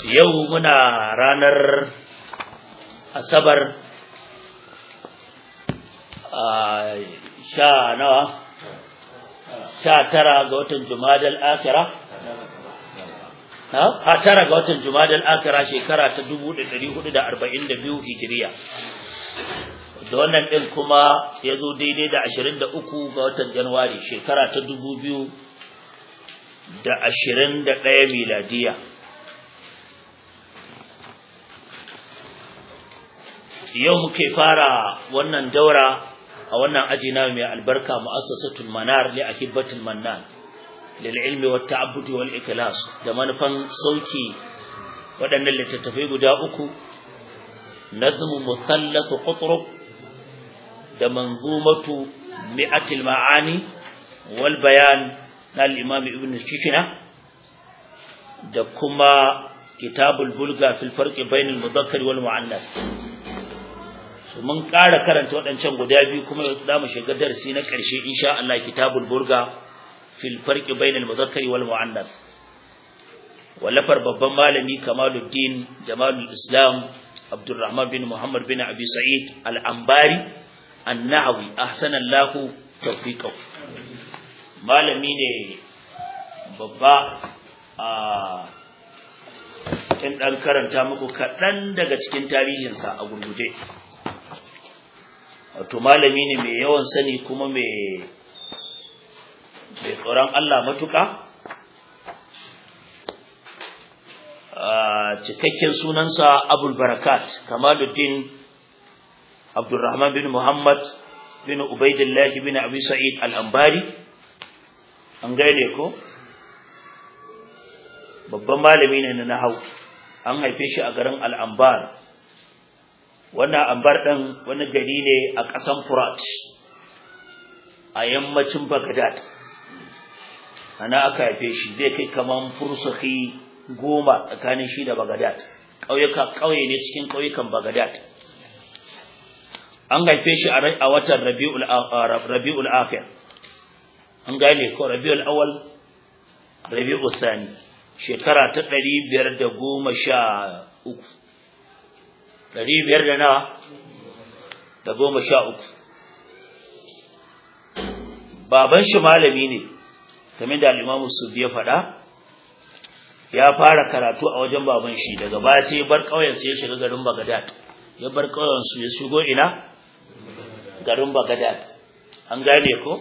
yau muna ranar asabar a sha nawa sha tara ga watan jumadal akira ha tara ga watan jumadal akira shekara ta 1442 hijiriya da wannan din kuma ya zo daidai da 23 ga watan januwari shekara ta 2000 da 21 miladiya yau muke fara wannan daura a wannan aji na mai albarka mu'assasatul manar li akibatul mannan lil ilmi wat ta'abbud wal ikhlas da manufan sauki waɗannan littattafai guda uku nazmu musallath qutrub da manzumatu mi'atil ma'ani wal bayan na al-imam ibn shishina da kuma kitabul bulga fil farqi bainal mudhakkar wal mu'annas mun ƙara karanta waɗancan guda biyu kuma za mu shiga darasi na ƙarshe insha Allah kitabul burga fil farqi bainal muzakkari wal muannas wallafar babban malami Kamaluddin Jamalul Islam Abdurrahman bin Muhammad bin Abi Sa'id Al-Ambari An-Nahawi ahsana Allah tawfiqahu malami ne babba a in dan karanta muku kaɗan daga cikin tarihinsa a gurguje wato malami ne mai yawan sani kuma mai mai tsoron Allah matuƙa cikakken sunansa abul barakat kamaluddin abdurrahman bin muhammad bin ubaidillahi bin abi sa'id al-ambari an gaine ko babban malami ne na nahau an haife shi a garin al-ambar wannan ambar ɗin wani gari ne a ƙasan Furat a yammacin Baghdad ana aka haife shi zai kai kaman fursaki goma tsakanin shi da Baghdad ƙauyuka ƙauye ne cikin ƙauyukan Baghdad an haife shi a watan Rabiul Rabiul Akhir an gane ko Rabiul Awwal Rabiul Thani shekara ta ɗari biyar da goma sha uku ɗari biyar da nawa da goma sha uku baban shi malami ne kamar da al'imamu su ya faɗa ya fara karatu a wajen baban shi daga baya sai ya bar ƙauyensu ya shiga garin bagadad ya bar ƙauyensu ya shigo ina garin bagadad an gane ko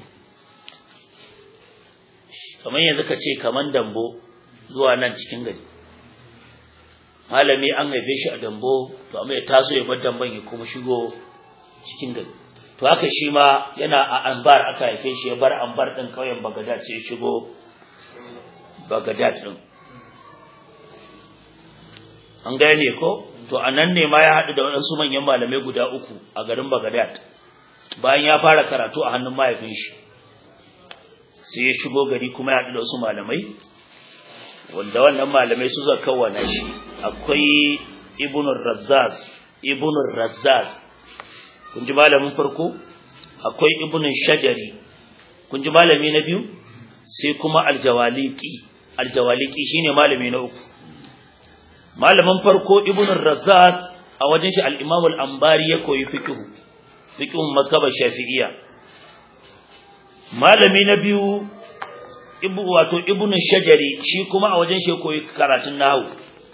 kamar yanzu ka ce kamar dambo zuwa nan cikin gari malami an haife shi a dambo to amma ya taso ya bar damban ya kuma shigo cikin gari to haka shi ma yana a anbar aka haife shi ya bar anbar din kauyen bagadad sai ya shigo bagadad din an gane ko to anan ne ma ya haɗu da waɗansu manyan malamai guda uku a garin bagadad bayan ya fara karatu a hannun mahaifin shi sai ya shigo gari kuma ya haɗu da wasu malamai wanda wannan malamai su zaka kawana shi akwai ibn razzaz ibn razzaz kun ji malamin farko akwai ibn shajari kun ji malami na biyu sai kuma aljawaliki aljawaliki shine malami na uku malamin farko ibn razzaz a wajen shi al-imam al-ambari ya koyi fiqh fiqh mazhabar shafi'iyya malami na biyu ibu wato ibn shajari shi kuma a wajen shi koyi karatun nahwu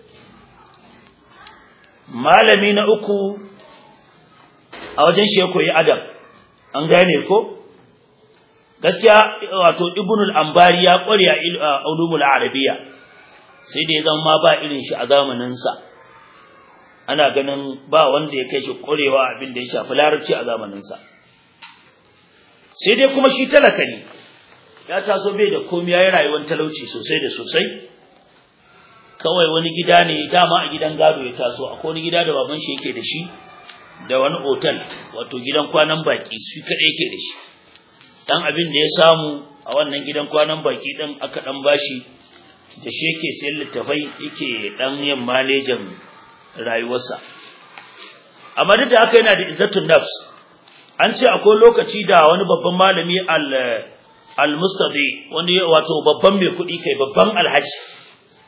malami na uku a wajen shi koyi adam an gane ko gaskiya wato ibn al-ambari ya kware a ulumul arabiyya sai da ya zama ba irin shi a zamanin sa ana ganin ba wanda ya kai shi kwarewa abin da ya shafi larabci a zamanin sa sai dai kuma shi talaka ne ya taso bai da komai yayin rayuwar talauci sosai da sosai kawai wani gida ne dama a gidan gado ya taso akwai wani gida da baban shi yake da shi da wani otal wato gidan kwanan baki su kadai yake da shi dan abin da ya samu a wannan gidan kwanan baki din aka dan bashi da shi yake sayar littafai yake dan yin manajan rayuwarsa amma duk da haka yana da izzatun nafs an ce akwai lokaci da wani babban malami al al-mustadi wanda wato babban mai kuɗi kai babban alhaji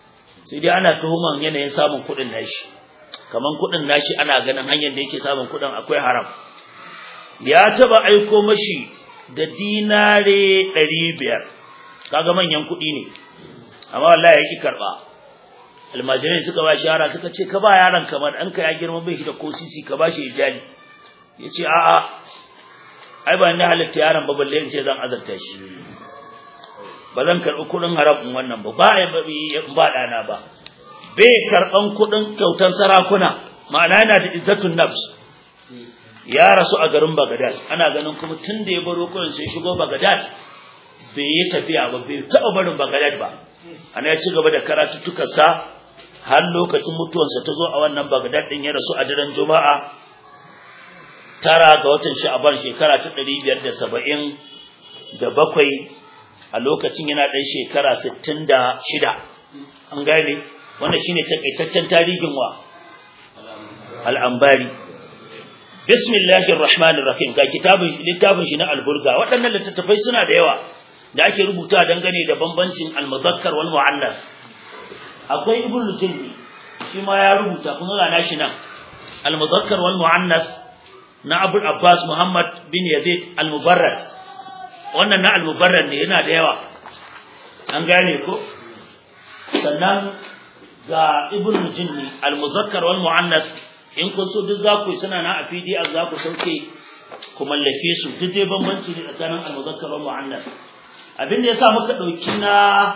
sai dai ana tuhuman yanayin samun kuɗin nashi kaman kuɗin nashi ana ganin hanyar da yake samun kuɗin akwai haram ya taba aiko mashi da dinare ɗari biyar kaga manyan kuɗi ne amma wallahi ya ki karɓa almajirai suka ba shi yara suka ce ka ba yaron kamar ɗanka ya girma bai shi da ko sisi ka ba shi ijali ya ce a'a ai ba ni halitta yaron ba balle in ce zan azarta shi ba zan karɓi kuɗin haram in wannan ba ba ya ba ɗana ba bai karɓan kuɗin kyautar sarakuna ma'ana yana da izzatun nafs ya rasu a garin Baghdad ana ganin kuma tun da ya baro kuɗin sai shigo Baghdad bai yi tafiya ba bai taɓa barin Baghdad ba ana ya ci gaba da karatuttukansa har lokacin mutuwarsa ta zo a wannan Baghdad din ya rasu a daren Juma'a tara ga watan Sha'ban shekara ta 570 da bakwai a lokacin yana ɗan shekara 66 an gane wannan shine takaitaccen tarihin wa al-Ambari bismillahir rahmanir rahim ga kitabun littafin shi na al-Burga waɗannan littattafai suna da yawa da ake rubuta dangane da bambancin al-muzakkar wal mu'annas akwai ibnu jilbi shi ma ya rubuta kun ga nashi nan al-muzakkar wal mu'annas na Abu Abbas Muhammad bin Yazid al-Mubarrad wannan na al-Mubarrad ne yana da yawa an gane ko sannan ga ibnu jinni al-muzakkar wal mu'annas in kun so duk za ku suna na a PDF za ku sauke ku mallake su duk dai bambanci ne tsakanin al-muzakkar wal mu'annas abin da yasa muka dauki na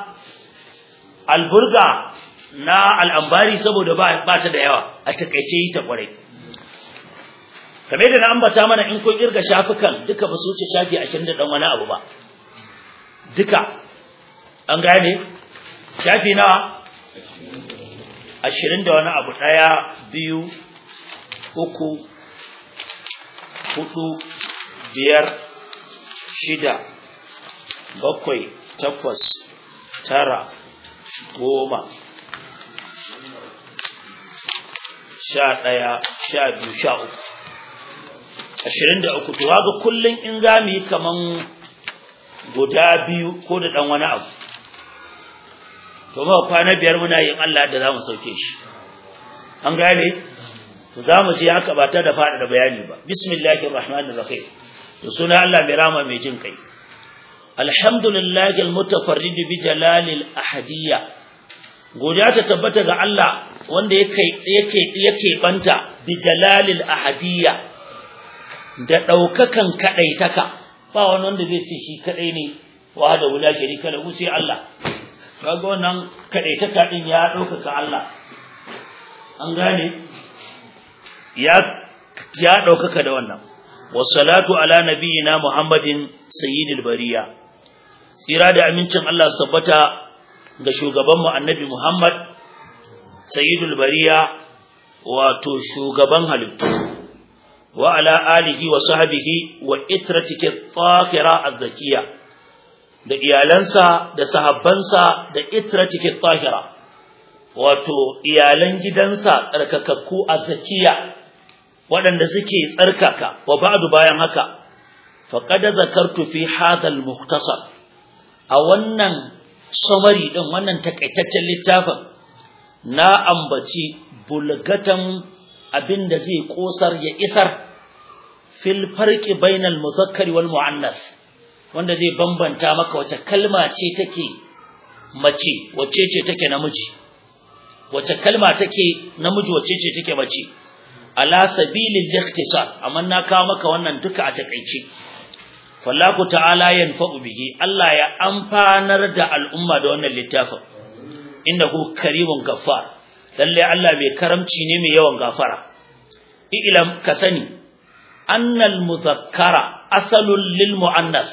alburga na al'ambari saboda ba ba ta da yawa a takeice yi ta kwarai kame da na ambata mana in kun kirga shafukan duka ba su wuce shafi 20 da dan wani abu ba duka an gane shafi nawa 20 da wani abu daya biyu uku hudu biyar shida bakwai takwas tara goma sha ɗaya sha biyu sha uku ashirin da uku to ga kullum in za mu yi kaman guda biyu ko da ɗan wani abu to ma kwana biyar muna yin Allah da za mu sauke shi an gane to za mu je haka ba ta da faɗa da bayani ba bismillahir rahmanir rahim to suna Allah mai rama mai jin kai alhamdulillahi almutafarrid bi jalalil ahadiyya godiya ta tabbata ga Allah wanda yake yake yake banta bi jalalil ahadiyya da daukakan kadaitaka ba wani wanda zai ce shi kadai ne wa da wula sharika lahu sai Allah kaga wannan kadaitaka din ya daukaka Allah an gane ya ya daukaka da wannan wassalatu ala nabiyyina muhammadin sayyidil bariya tsira da amincin Allah sabbata ga shugaban mu annabi muhammad sayyidul bariya wato shugaban halittu wa ala alihi wa sahbihi wa itratike tahira azzakiya da iyalansa da sahabbansa da itratike tahira wato iyalan gidansa tsarkakakku azzakiya waɗanda suke tsarkaka wa ba'du bayan haka faqad zakartu fi hadha al-mukhtasar a wannan summary din wannan takaitaccen littafin na ambaci bulgatan abinda zai kosar ya isar fil farqi bainal mudhakkari wal muannas wanda zai bambanta maka wace kalma ce take mace wace ce take namiji wace kalma take namiji wace ce take mace ala sabilil ikhtisar amma na kawo maka wannan duka a takeice fallahu ta'ala yanfa'u bihi Allah ya amfanar da al'umma da wannan littafin innahu karimun gaffar lalle Allah mai karamci ne mai yawan gafara ilam ka sani annal muzakkara asalul lil muannas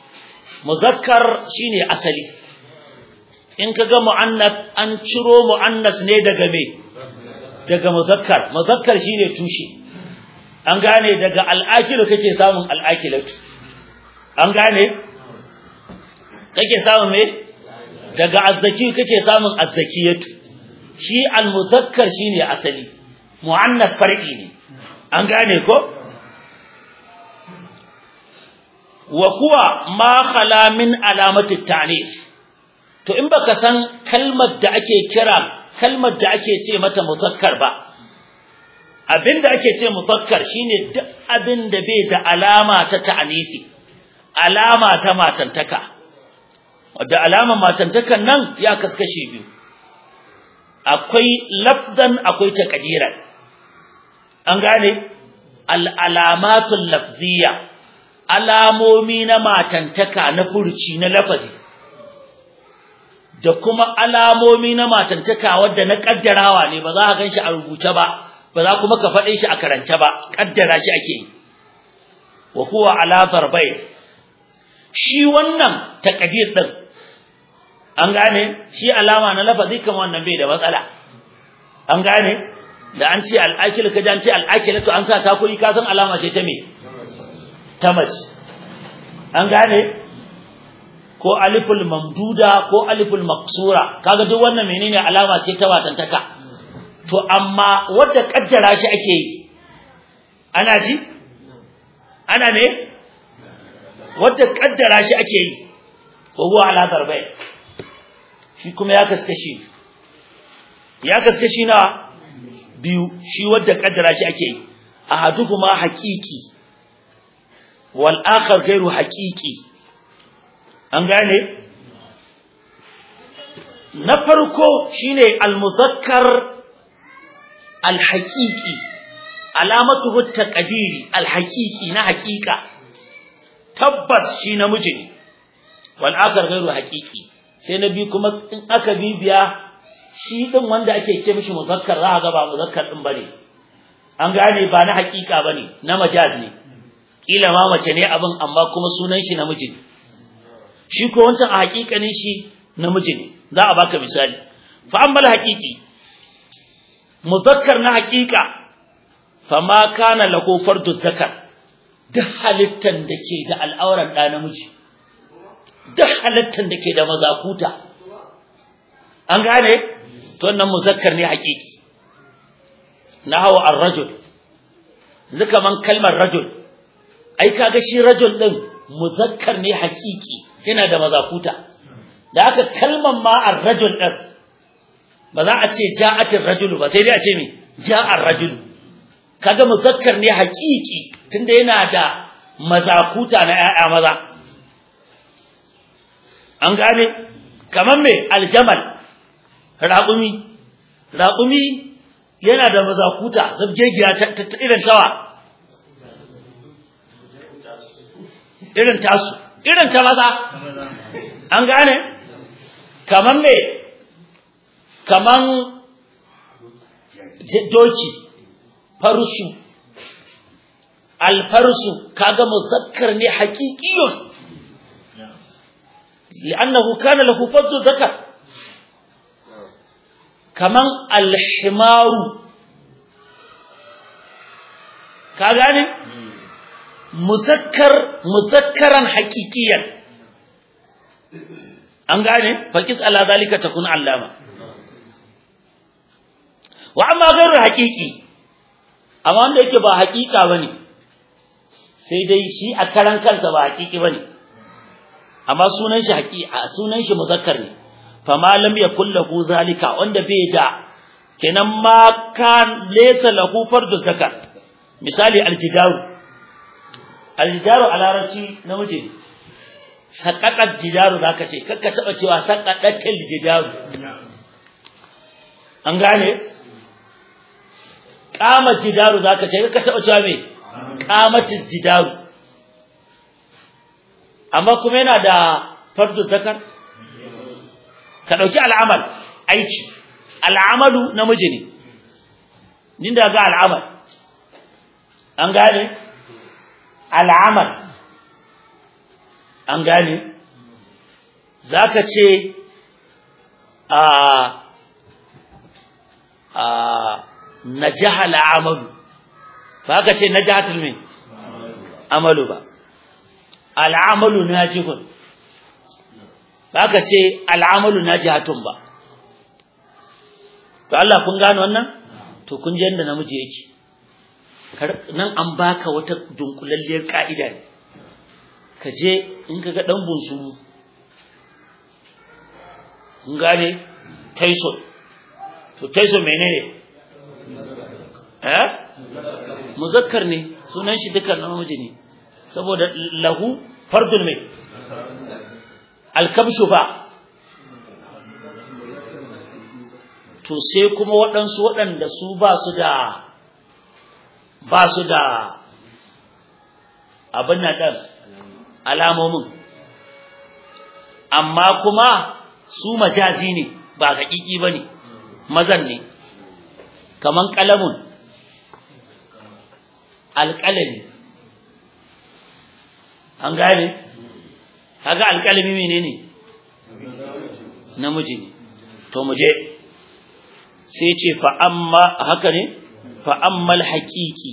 muzakkar shine asali in kaga muannas an ciro muannas ne daga me daga muzakkar muzakkar shine tushe an gane daga al'akilu kake samun al'akilatu an gane kake samun me daga azzaki kake samun azzakiyatu shi al-muzakkar shine asali muannas far'i ne an gane ko wa kuwa ma khala min alamati ta'nis to in baka san kalmar da ake kira kalmar da ake ce mata muzakkar ba abinda ake ce muzakkar shine duk abin da bai da alama ta ta'anisi alama ta matantaka wadda alamar matantakan nan ya kaskashe biyu akwai lafzan akwai takadiran an gane al'alamatul lafziya alamomi na matantaka na furci na lafazi da kuma alamomi na matantaka wadda na kaddarawa ne ba za ka gan shi a rubuce ba ba za kuma ka faɗe shi a karance ba kaddara shi ake yi wa huwa ala darbayn shi wannan takadir din an gane shi alama na lafazi kamar wannan bai da matsala an gane da an ce al'akil ka an ce al'akil to an sa ta koyi ka san alama ce ta me ta mace an gane ko aliful mamduda ko aliful maksura kaga duk wannan menene alama ce ta watantaka to amma wanda kaddara shi ake yi ana ji ana ne wanda kaddara shi ake yi ko huwa ala darbai shi kuma ya kaskashi ya kaskashi na biyu shi wadda kaddara shi ake yi ahaduhuma haqiqi wal akhar ghairu haqiqi an gane na farko shine al muzakkar al haqiqi alamatuhu taqdiri al haqiqi na haqiqa tabbas shi namiji ne wal akhar ghairu haqiqi sai na biyu kuma in aka bibiya shi din wanda ake ce mishi muzakkar za a ga ba muzakkar din bane an gane ba na hakika bane na majaz ne kila ma mace ne abin amma kuma sunan shi namiji ne shi ko wancan a hakikanin shi namiji ne za a baka misali fa ammal haqiqi muzakkar na hakika fama kana lahu fardu zakar duk halittan da ke da al'auran da namiji duk halittan da ke da mazakuta an gane to wannan muzakkar ne hakiki nahawa ar-rajul zaka man kalmar rajul ai kaga shi rajul din muzakkar ne hakiki yana da mazakuta da aka kalmar ma ar-rajul din ba za a ce ja'atir rajul ba sai dai a ce me ja'ar rajul kaga muzakkar ne hakiki tunda yana da mazakuta na ƴaƴa maza an gane kaman me aljamal raƙumi raƙumi yana da mazakuta zabgegiya ta irin tawa irin tasu irin ta maza an gane kaman me kaman doki farsu alfarsu kaga muzakkar ne haqiqiyun li'annahu kana lahu fadlu zakar kaman alhimaru ka gane muzakkar muzakkaran haqiqiyan an gane faqis ala zalika takun allama wa amma ghairu haqiqi amma wanda yake ba haqiqa bane sai dai shi a karan kansa ba haqiqi bane amma sunan shi haqiqa sunan shi muzakkar ne fama lam yakul lahu zalika wanda bai da kenan ma kan laysa lahu fardu zakar misali aljidaru aljidaru a larabci namiji ne sakaɗar jidaru za ka ce kakka taɓa cewa sakaɗaccen jidaru an gane ƙamar jidaru za ka ce kakka taɓa cewa mai ƙamatin jidaru amma kuma yana da fardu zakar ka ɗauki al'amal aiki al'amalu namiji ne nin da ga al'amal an gane al'amal an gane za ka ce a a na jahala amalu ba ka ce na jahatul mai amalu ba al'amalu na jihun ba ka ce al'amalu na jihatun ba to Allah kun gano wannan to kun ji yadda namiji yake nan an baka wata dunkulalliyar ka'ida ne ka je in ka ga ɗan bunsuru kun gane tyson to taiso menene eh muzakkar ne sunan shi dukkan namiji ne saboda lahu fardun mai alkabshu ba to sai kuma waɗansu waɗanda su ba su da ba su da abin nan ɗan alamomin amma kuma su majazi ne ba haƙiƙi ba ne mazan ne kaman ƙalamun alƙalami an gane kaga alƙalami menene namiji ne to mu je sai ce fa amma haka ne fa ammal haqiqi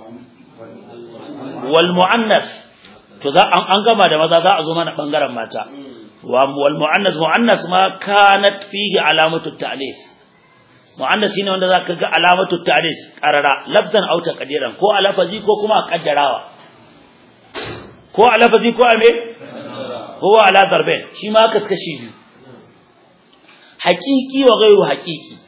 wal muannas to za an gama da maza za a zo mana bangaren mata wa wal muannas muannas ma kanat fihi alamatu ta'lif muannas shine wanda zaka ga alamatu ta'lif qarara lafzan aw taqdiran ko a lafazi ko kuma a kaddarawa ko a lafazi ko a me ko ala darbain shi ma ka kashi biyu haqiqi wa ghairu haqiqi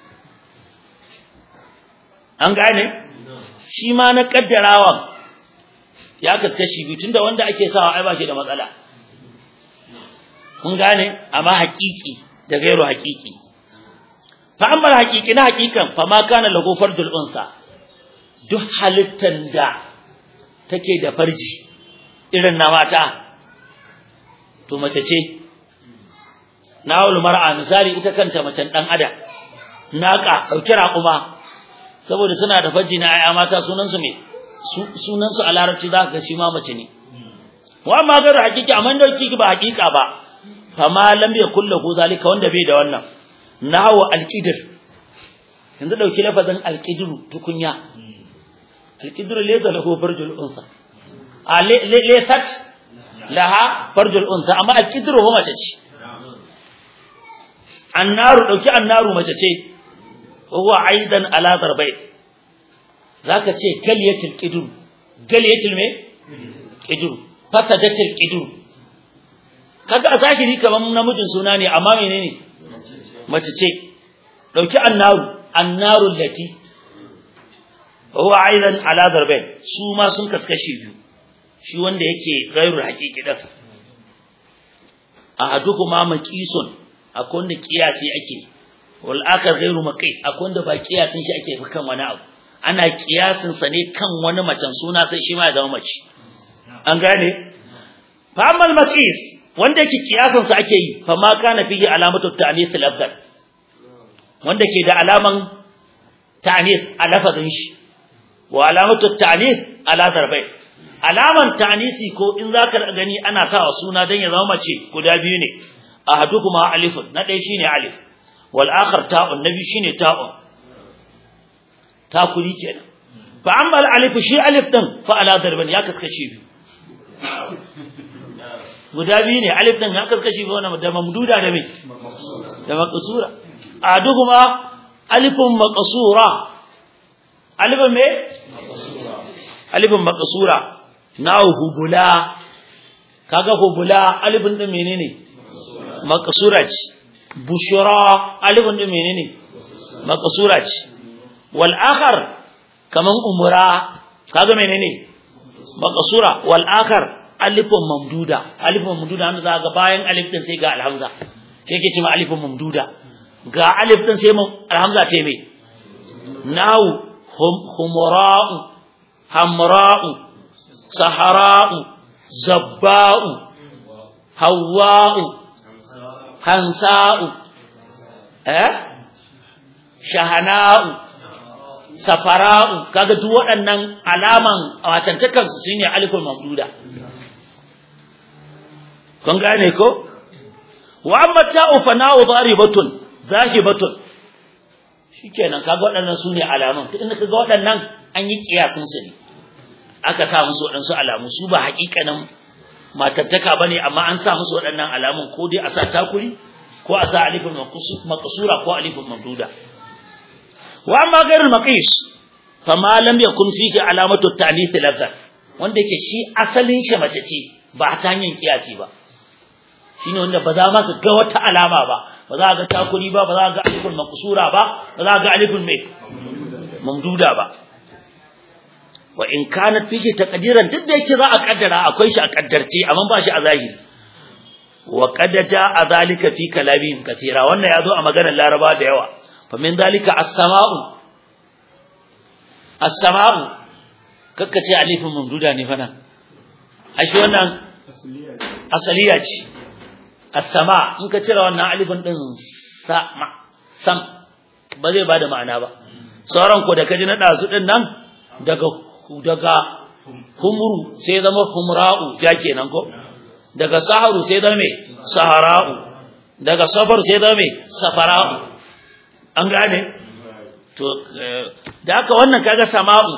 an gane shi ma na kaddarawan ya kaskashi biyu tunda wanda ake sawa ai ba shi da matsala kun gane amma haƙiƙi da gairu haƙiƙi fa amma haƙiƙi na haƙiƙan fa ma kana lahu fardul unsa duk halittan da take da farji irin na mata to mace ce nawul mar'a misali ita kanta macen dan adam naka dauki raƙuma saboda suna da faji na ayya mata sunansu me sunansu a larabci za ka ga shi ma mace ne wa amma ga hakiki amma da kiki ba hakika ba fa ma lam yakul lahu zalika wanda bai da wannan nahwa alqidr yanzu dauki lafazin alqidru tukunya alqidru laysa lahu farjul unsa a laysat laha farjul unsa amma alqidru ho mace ce annaru dauki annaru mace ce huwa aidan ala darbai zaka ce galiyatul qidur galiyatul me qidur fasadatul qidur kaga a zahiri kaman namijin suna ne amma menene mace ce dauki annaru annarul lati huwa aidan ala darbai su ma sun kaskashi biyu shi wanda yake gairul haqiqi da ahadukuma maqisun akwai wanda kiyasi ake wal akhar ghairu maqis akwai wanda ba kiyasin shi ake kan wani abu ana kiyasin sa ne kan wani macen suna sai shi ma ya zama mace an gane fa amal maqis wanda yake kiyasin sa ake yi fa ma kana fihi alamatu ta'nis al-afdal wanda ke da alaman ta'nis a lafazin shi wa alamatu ta'nis ala darbai alaman ta'nisi ko in zaka gani ana sawa suna dan ya zama mace guda biyu ne ahaduhuma alifun na ɗaya shine alif wal akhar ta'un nabi shine ta'un takuri kenan fa amma alif shi alif din fa ala darban ya kaskace biyu guda biyu ne alif din ya kaskace biyu wannan da mamduda da me da maqsura ahaduhuma alifun maqsura alifun me alifun maqsura na hubula kaga hubula alifun din menene maqsura ce bushra alifun din menene maqsura ce wal akhar kaman umra kaga menene maqsura wal akhar alifun mamduda alifun mamduda wanda za ga bayan alif din sai ga alhamza sai yake cewa alifun mamduda ga alif din sai alhamza ta me nahu humra'u hamra'u sahara'u zabba'u hawa'u hansa'u eh shahana'u safara'u kaga duk waɗannan alaman watantakan su shine aliful mamduda kun gane ko wa amma ta'u fana'u daribatun zahibatun shikenan kaga waɗannan sune alaman to inda kaga waɗannan an yi kiyasin su ne aka sa musu waɗansu alamu su ba haƙiƙanin matattaka bane amma an sa musu waɗannan alamun ko dai a sa takuri ko a sa alifin maqsura ko alifin mamduda wa amma ghairul maqis fama lam yakun fihi alamatu ta'nith lafzan wanda yake shi asalin shi mace ce ba ta hanyar kiyasi ba shine wanda ba za ma ka ga wata alama ba ba za ga takuri ba ba za ga alifun makusura ba ba za ga alifun mai mamduda ba wa in kanat fihi taqdiran duk da yake za a kaddara akwai shi a kaddarce amma ba shi a zahiri wa qad jaa zalika fi kalamihim kathira wannan yazo a maganar laraba da yawa fa min zalika as-sama'u as-sama'u kakkace alifin mamduda ne fana ashe wannan asaliya ce as-sama in ka cire wannan alifin din sama sam ba zai bada ma'ana ba sauran ko da kaji na dazu din nan daga daga humru sai zama humra'u ja kenan ko daga saharu sai zama me sahara'u daga safar sai zama me safara'u an gane to da haka wannan kaga sama'u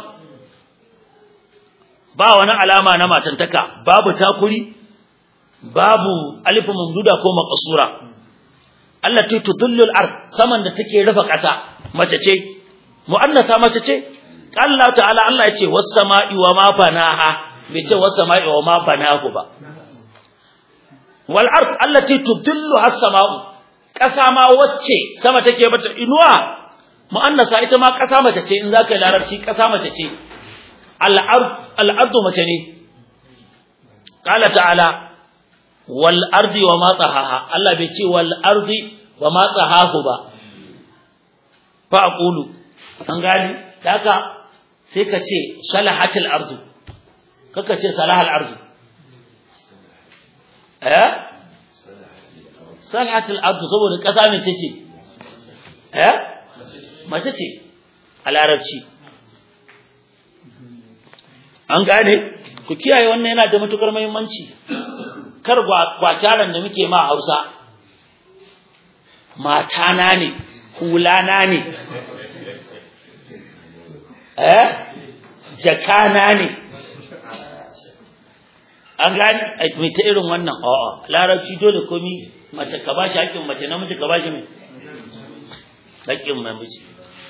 ba wani alama na matantaka babu takuri babu alifin mamduda ko maqsura allati tudillu al-ard saman da take rufe ƙasa mace ce mu'annasa mace ce Allah ta'ala Allah ya ce was-sama'i wa ma banaha bai ce was-sama'i wa ma banahu ba wal ard allati tudillu as-sama'u ƙasa ma wacce sama take bata inuwa mu'annasa ita ma ƙasa mace ce in zaka yi larabci ƙasa mace ce al'ardu mace ne ƙala ta'ala wal ardi wa ma tsahaha Allah bai ce wal ardi wa ma tsahahu ba fa aqulu an gani daga sai ka ce salahatul ardu kaka ce salahal ardu eh salahatul ardu saboda ƙasa mace ce eh mace ce a larabci an gane ku kiyaye wannan yana da matukar muhimmanci kar gwakyaran da muke ma Hausa mata na ne hulana ne eh jakana ne an gane mai ta irin wannan a'a larabci dole komi mace ka bashi haƙƙin mace namiji ka bashi mai haƙƙin namiji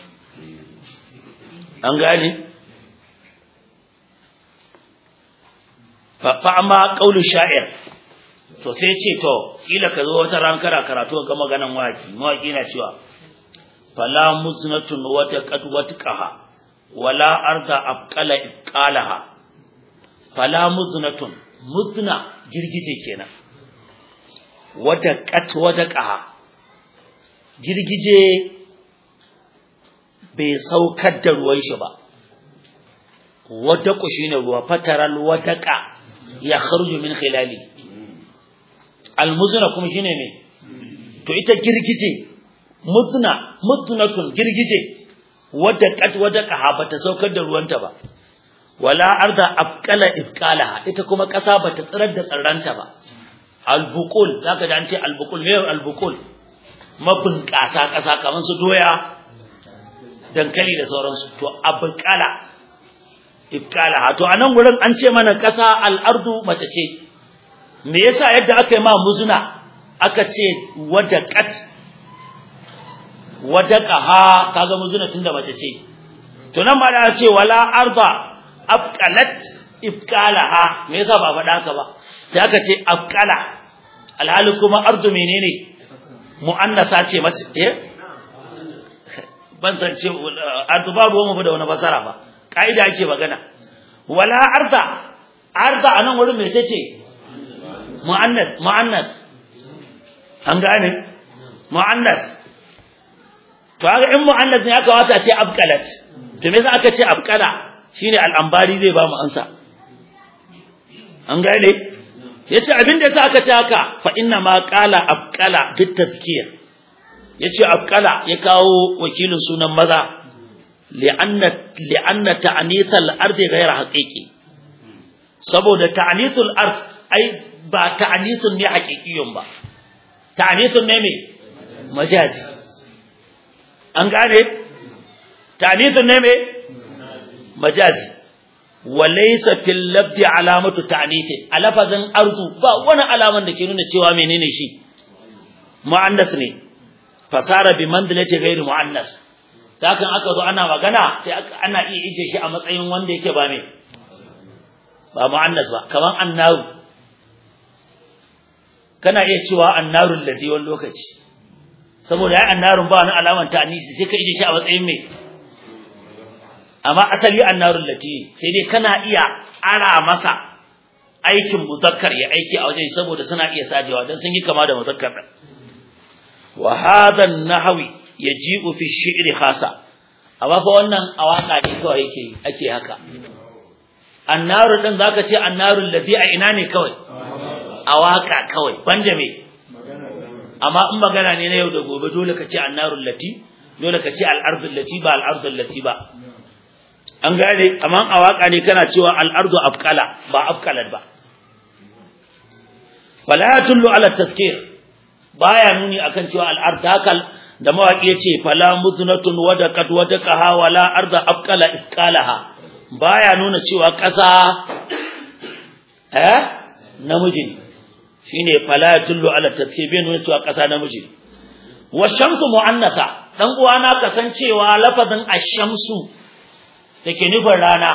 an gane fa amma qaulu sha'ir to sai ce to kila ka zo wata ran kara karatu ga maganan waki mawaki na cewa fala muznatun wa taqad watqaha wala arda abqala iqalaha fala muznatun muzna girgije kenan wata qat wataqaha girgije bai saukar da ruwan shi ba wata ku shine ruwa fataral wataqa ya kharuju min khilali almuzna kuma shine me to ita girgije muzna muznatun girgije wadda kat wadda qaha bata saukar da ruwanta ba wala arda afqala ifqalaha ita kuma kasa bata tsirar da tsarranta ba albuqul zaka da an ce albuqul me albuqul mabun kasa kasa kaman su doya dankali da sauransu to abqala ifqalaha to anan gurin an ce mana kasa al-ardu mace ce me yasa yadda aka yi ma muzuna aka ce wadaqat wadaqaha kaga muzuna tunda mace ce to nan ma da ce wala arda afqalat ifqalaha me yasa ba faɗa haka ba sai aka ce afqala alhali kuma ardu menene muannasa ce mace eh ban san ce ardu babu mu da wani basara ba kaida ake magana wala arda arda anan wurin me ce muannas muannas an gane muannas to haka in muannas ne aka wata ce abqalat to me yasa aka ce abqala shine al'ambari zai ba mu ansa an gane yace abin da yasa aka ce haka fa inna ma qala abqala bit tazkiyah yace abqala ya kawo wakilin sunan maza li'anna li'anna ta'nith al-ard ghayra haqiqi saboda ta'nithul ard ai ba ta'nithun ne haqiqiyun ba ta'nithun ne me majazi an gane ta'nithun ne me majazi walaysa fil labdi alamatu ta'nith alafazan ardu ba wani alaman da ke nuna cewa menene shi muannas ne fasara bi manzilati ghairi muannas dakan aka zo ana magana sai ana iya ije shi a matsayin wanda yake ba me ba muannas ba kaman annaru kana iya cewa annarul ladhi wani lokaci saboda ya annarun ba wani alaman ta anisi sai ka ije shi a matsayin mai amma asali annarul lati sai dai kana iya ara masa aikin muzakkar ya aiki a wajen saboda suna iya sajewa dan sun yi kama da muzakkar din wa hadha an-nahwi yaji'u fi ash-shi'ri khasa amma fa wannan awaka ne kawai yake ake haka annaru din zaka ce annarul lati a ina ne kawai awaka kawai banda me amma in magana ne na yau da gobe dole ka ce annarul lati dole ka ce al-ardul lati ba al-ardul lati ba an gane amma a waka ne kana cewa al-ardu afqala ba afqalat ba wala yatullu ala tazkir baya nuni akan cewa al-ard hakal da mawaki yace fala muznatun wadaqat wadaqaha wala arda afqala ifqalaha baya nuna cewa kasa eh namiji shine fala yatullu ala tazkir bai nuna cewa kasa namiji wa shamsu muannasa dan uwana kasancewa lafazin ash-shamsu da ke nufin rana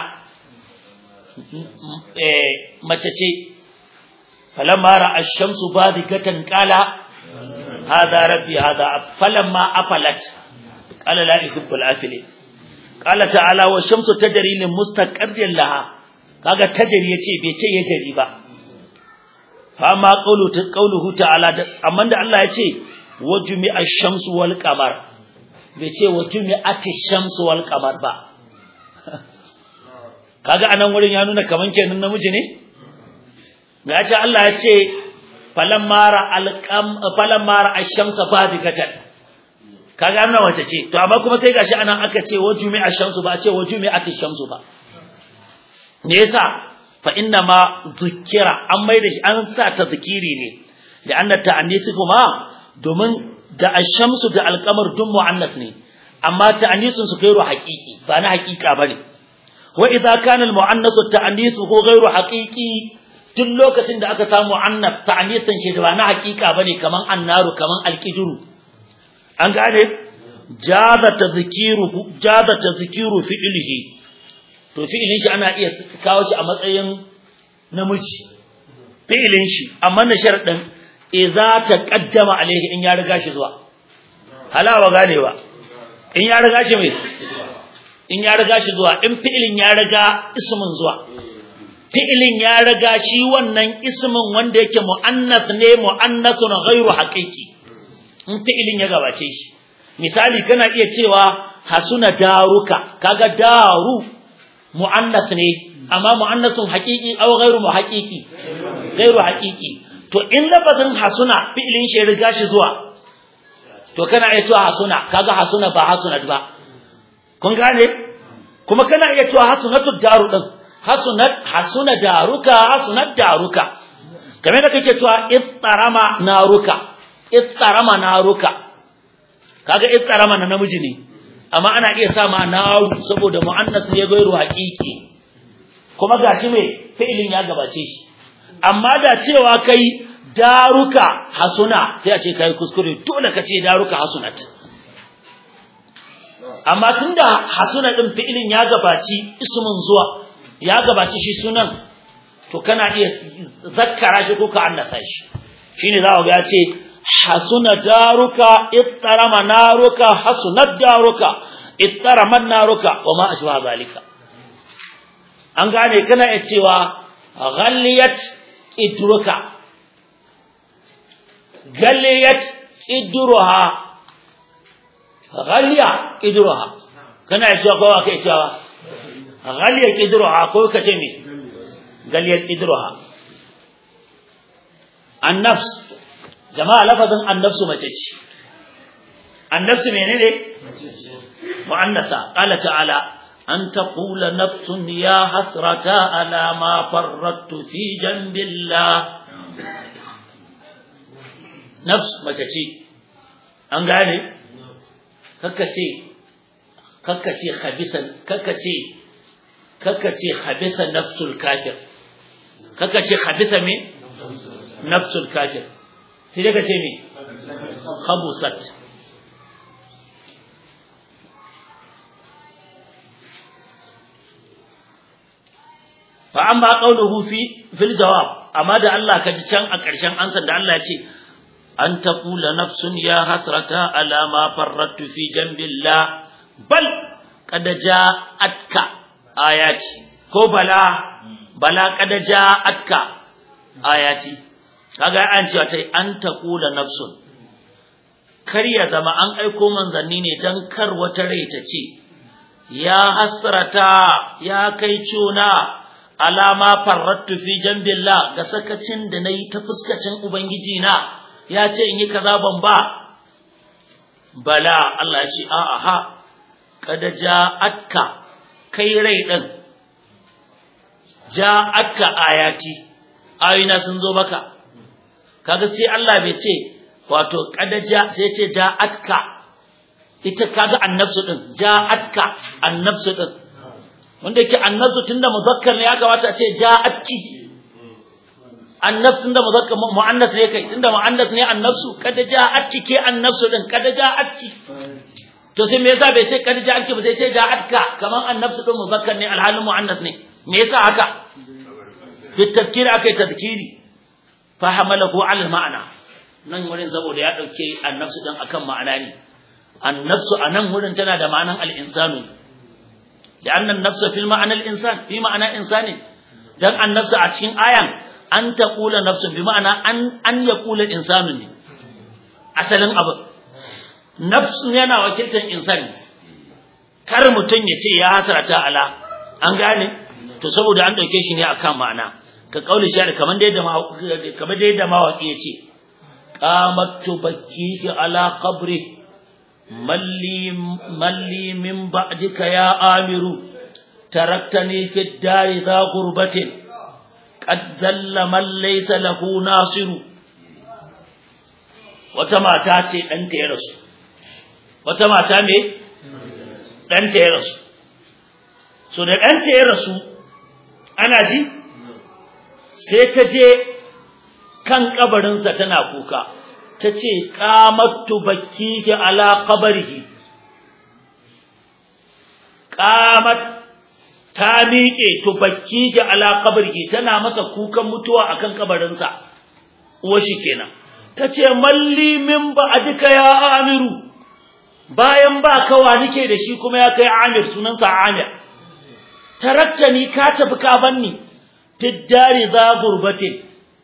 mace ce falamma ra'a ash-shamsu badigatan qala hadha rabbi hadha falamma afalat qala la yuhibbul afilin qala ta'ala wa shamsu tajri li mustaqarrin laha kaga tajri yace bai ce ya jari ba fa ma qawlu qawluhu ta'ala amma da Allah yace wajmi ash-shamsu wal qamar bai ce wajmi atish-shamsu wal qamar ba kaga anan wurin ya nuna kaman kenan namiji ne ga ce Allah ya ce falammara alqam falammara ash-shamsa badigatan kaga annan wace ce to amma kuma sai gashi anan aka ce wajumi ash-shamsu ba a ce wajumi atish-shamsu ba me yasa fa inna ma zukira an mai da shi an sa ta zikiri ne da anna ta'anisi kuma domin da ash-shamsu da al-qamar dun mu'annas ne amma ta'anisun su kairu haqiqi ba na haqiqa bane wa idza kana al-mu'annasu ta'anithuhu ghayru haqiqi duk lokacin da aka samu mu'annas ta'anisan shi ba na haqiqa bane kaman annaru kaman al-qidru an gane jaza tadhkiru jaza tadhkiru fi'lihi to fi'ilin shi ana iya kawo shi a matsayin namiji fi'ilin shi amma na sharadin idza taqaddama alaihi in ya riga shi zuwa halawa ganewa in ya riga shi mai in ya riga shi zuwa in fi'ilin ya riga ismin zuwa fi'ilin ya riga shi wannan ismin wanda yake muannas ne muannasun ghairu haqiqi in fi'ilin ya gabace shi misali kana iya cewa hasuna daruka kaga daru muannas ne amma muannasun haqiqi aw ghairu muhaqiqi ghairu haqiqi to in lafazin hasuna fi'ilin shi riga shi zuwa to kana iya cewa hasuna kaga hasuna ba hasunat ba kun gane kuma kana iya cewa hasunatu daru din hasunat hasuna daruka hasunat daruka kamar da kake cewa ittarama naruka ittarama naruka kaga ittarama na namiji ne amma ana iya sa ma naru saboda muannas ne gairu haqiqi kuma gashi me fi'ilin ya gabace shi amma da cewa kai daruka hasuna sai a ce kai kuskure dole ka ce daruka hasunat amma tunda hasuna din fi'ilin ya gabaci ismin zuwa ya gabaci shi sunan to kana iya zakkara shi ko ka annasa shi shine za ga ya ce hasuna daruka ittarama naruka hasunat daruka ittaraman naruka wa ma ashwa zalika an gane kana iya cewa ghalliyat idruka ghalliyat idruha ghaliya idruha kana iya cewa kowa kai cewa ghaliya idruha ko kace me ghaliya idruha an-nafs jama'a lafazin annafsu mace ce annafsu menene mu'annasa qala ta'ala an taqula nafsun ya hasrata ala ma farrattu fi jambillah nafs mace ce an gane kakkace kakkace khabisan kakkace kakkace khabisa nafsul kafir kakkace khabisa me nafsul kafir sai daga ce me khabusat fa amma qawluhu fi fil jawab amma da Allah ka ji can a ƙarshen ansan da Allah ya ce an taqula nafsun ya hasrata ala ma farrattu fi jambillah bal qad ja'atka ayati ko bala bala qad ja'atka ayati kaga an ce ta an taqula nafsun kar ya zama an aiko manzanni ne dan kar wata rai ta ce ya hasrata ya kai cuna alama farrattu fi jambillah ga sakacin da nayi ta fuskacin ubangiji na ya ce in yi kaza ban ba bala Allah ya ce a aha kada ja'atka kai rai din ja'atka ayati ayina sun zo maka kaga sai Allah bai ce wato kada ja sai ce ja'atka ita kaga annafsu din ja'atka annafsu din wanda yake annafsu tunda muzakkar ne ya kamata a ce ja'atki annafs tunda muzakkar muannas ne kai tunda muannas ne annafsu kada ja'atki ke annafsu din kada ja'atki to sai me yasa bai ce kada ja'atki ba sai ce ja'atka kaman annafsu din muzakkar ne alhalin muannas ne me yasa haka bi tafkir akai tadkiri fa hamalahu ala ma'ana nan wurin saboda ya dauke annafsu din akan ma'ana ne annafsu anan wurin tana da ma'anan al-insanu لأن النفس في المعنى الإنسان في معنى إنسان دان النفس أتشين آيان أن تقول نفس بمعنى أن أن يقول الإنسان أسلم أبو نفس yana wakiltar insani kar mutun ya ce ya hasarata ala an gane to saboda an dauke shi ne akan ma'ana ka kauli shi kaman da yadda kaman da yadda mawaki yace qamat tubakki ala qabri ملي ملي من بعدك يا آمر تركتني في الدار ذا غربة قد ذل من ليس له ناصر wata mata ce ɗanta ya rasu wata mata me ɗanta ya rasu so da ɗanta ya rasu ana ji sai ta je kan kabarinsa tana kuka ta ce ƙamattu bakki ala ƙabarihi ƙamat ta miƙe tubakki ala ƙabarihi tana masa kukan mutuwa akan kabarinsa uwa shi kenan ta ce malli min ba a duka ya amiru bayan ba kawa nike da shi kuma ya kai amir sunansa amir tarakta ni ka tafi ka banni fiddari za gurbatin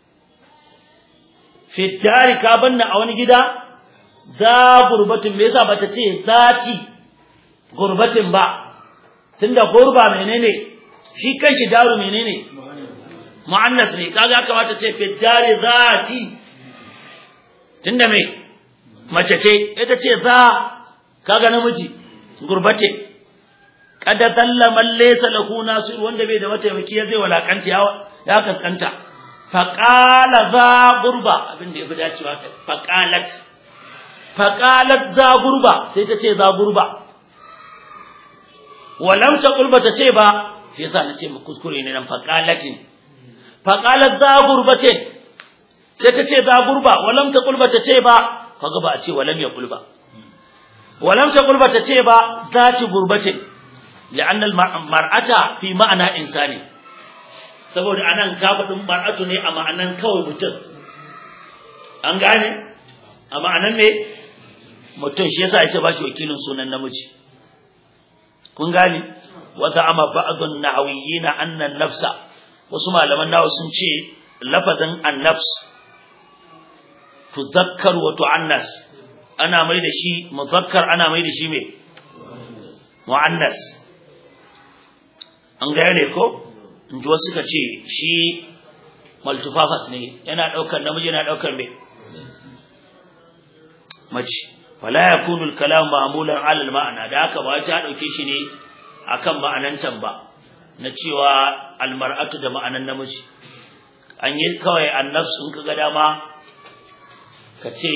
fiddari ka banna a wani gida za gurbatin me yasa bata ce zati gurbatin ba tunda gurba menene shi kanshi daru menene muannas ne kaga kamata ce fiddari zati tunda me mace ce ita ce za kaga namiji gurbate kada dalla man laysa lahu nasir wanda bai da mataimaki ya zai walakanta ya kaskanta faƙala za gurba abinda ya fi dacewa ta faƙalat faƙalat za gurba sai ta ce za gurba walam ta gurba ta ce ba shi yasa na ce mu kuskure ne nan faƙalatin faƙalat za gurba ce sai ta ce za gurba walam ta gurba ta ce ba kaga ba a ce walam ya gurba walam ta gurba ta ce ba za ci gurbatin لأن المرأة في معنى إنساني saboda anan kafadin mar'atu ne a ma'anan kawai mutum an gane a ma'anan me mutum shi yasa ake bashi wakilin sunan namiji kun gane wa za'ama ba'dun nahawiyyin anna an-nafsa wasu malaman nawa sun ce lafazin an-nafs tuzakkar wa tu'annas ana mai da shi muzakkar ana mai da shi me mu'annas an gane ko in ji wasu ka ce shi maltufafas ne yana ɗaukar namiji yana ɗaukar mai mace wala ya kunu kalam ma'mulan alal ma'ana da haka ba ta ɗauke shi ne akan ma'anan can ba na cewa almar'atu da ma'anan namiji an yi kawai annafs in ka ga dama ka ce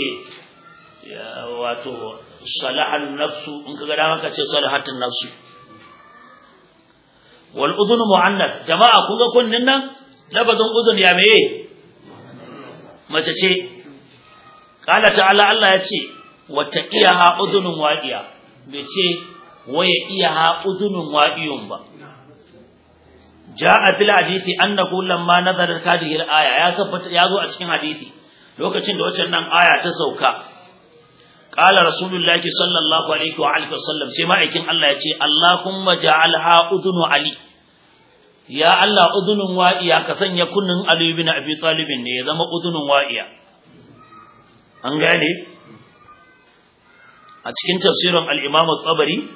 wato salahan nafsu in ka ga dama ka ce salahatun nafsu wal udhun muannath jama'a kun ga kunnin nan lafazin udhun ya meye mace ce qala ta'ala Allah ya ce wata iyaha udhunun waqiya bai ce waya iyaha udhunun waqiyun ba ja'a fil hadisi annahu lamma nazarat hadhihi al-aya ya tabbata ya zo a cikin hadisi lokacin da waccan nan aya ta sauka qala rasulullahi sallallahu alaihi wa alihi wasallam sai ma'aikin Allah ya ce allahumma ja'alha udunu ali ya Allah udunun wa'iya ka sanya kunnin ali ibn abi talib ne ya zama udunun wa'iya an gane a cikin tafsirin al-imam at-tabari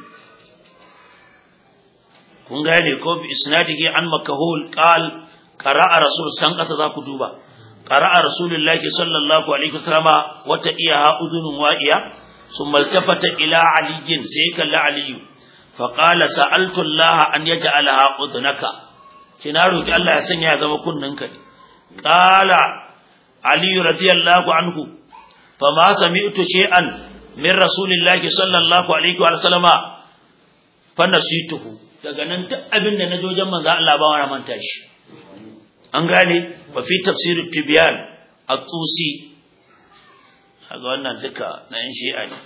kun gane ko bi isnadihi an makahul qal qara'a rasul san kasa za ku duba qara'a rasulullahi sallallahu alaihi wasallam wata iyaha udunun wa'iya thumma iltafata ila aliyin sai kalla aliyu fa qala sa'altu allah an yaj'alaha udunaka kina roki allah ya sanya ya zama kunninka qala ali radiyallahu anhu fama sami'tu shay'an min rasulillahi sallallahu alaihi wasallam fa nasituhu daga nan duk abin da na je wajen manzo Allah ba wani manta shi an gane ba fi tafsirut tibyan at-tusi kaga wannan duka na yin shi'a ne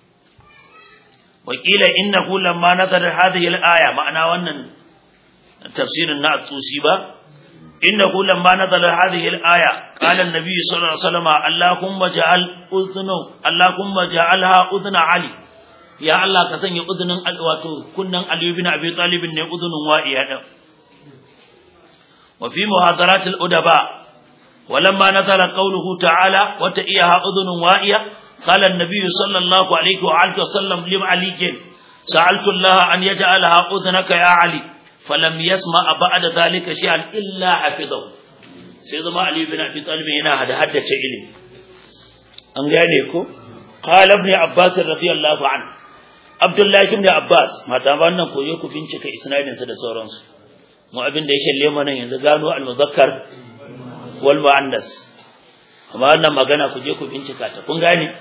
wakila innahu lamma nazara hadhihi al-aya ma'ana wannan tafsirin na at-tusi ba innahu lamma nazara hadhihi al-aya qala an-nabiy sallallahu alaihi wasallam allahumma ja'al udhnu allahumma ja'alha udhna ali ya Allah ka sanya uzunin wato kunnan Ali ibn Abi Talib ne uzunin wa'iya din wa fi muhadarat al-udaba walamma nazala qawluhu ta'ala wa ta'iyaha udhunun wa'iya qala an-nabiy sallallahu alayhi wa alihi wa sallam lim ali sa'altu Allah an yaj'alaha udhnaka ya Ali falam yasma ba'da dhalika shay'an illa hafizahu sai zama Ali ibn Abi Talib yana hada haddace ilimi an gane ko qala ibn Abbas radiyallahu anhu Abdullahi ibn Abbas mata wannan koyo ku bincika isnadin sa da sauransu mu abin da ya shalle mana yanzu gano al-muzakkar wal muannas amma wannan magana ku je ku bincika ta kun gane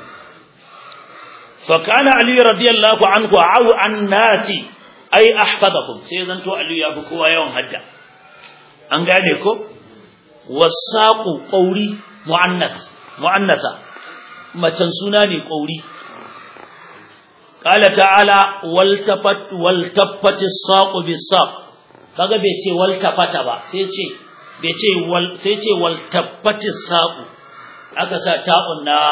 fa kana ali radiyallahu anhu au an nasi ai ahfadakum sai zanto ali ya fi kowa yawan hadda an gane ko wasaqu qauri muannas muannasa macen suna ne qauri قال تعالى والتفت والتفت الساق بالساق kaga bai ce waltafata ba sai ce bai ce wal sai ce waltafati saqu aka sa ta'un na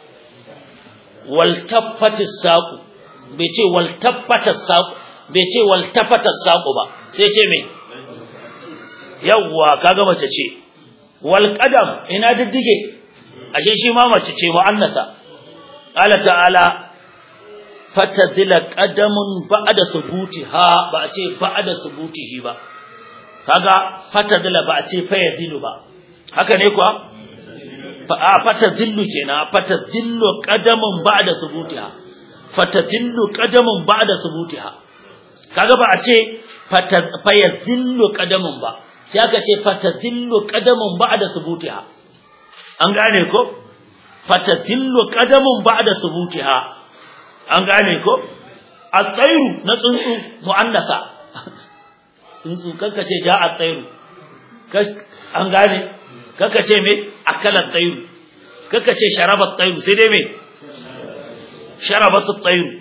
waltafati saqu bai ce waltafata saqu bai ce waltafata saqu ba sai ce me yawwa kaga mace ce wal qadam ina diddige ashe shi ma mace ce mu'annasa qala ta'ala fatadila qadamun ba'da subutiha ba a ce ba'da subutihi ba kaga fatadila ba a ce fayadilu ba haka ne kuwa a fatadillu kenan fatadillu qadamun ba'da subutiha fatadillu qadamun ba'da subutiha kaga ba a ce fayadillu qadamun ba sai aka ce fatadillu qadamun ba'da subutiha an gane ko fatadillu qadamun ba'da subutiha an gane ko at-tayru na tsuntsu mu'annasa tsuntsu kanka ce ja at-tayru an gane kanka ce me akala at-tayru kanka ce sharaba at-tayru sai dai me sharabat at-tayru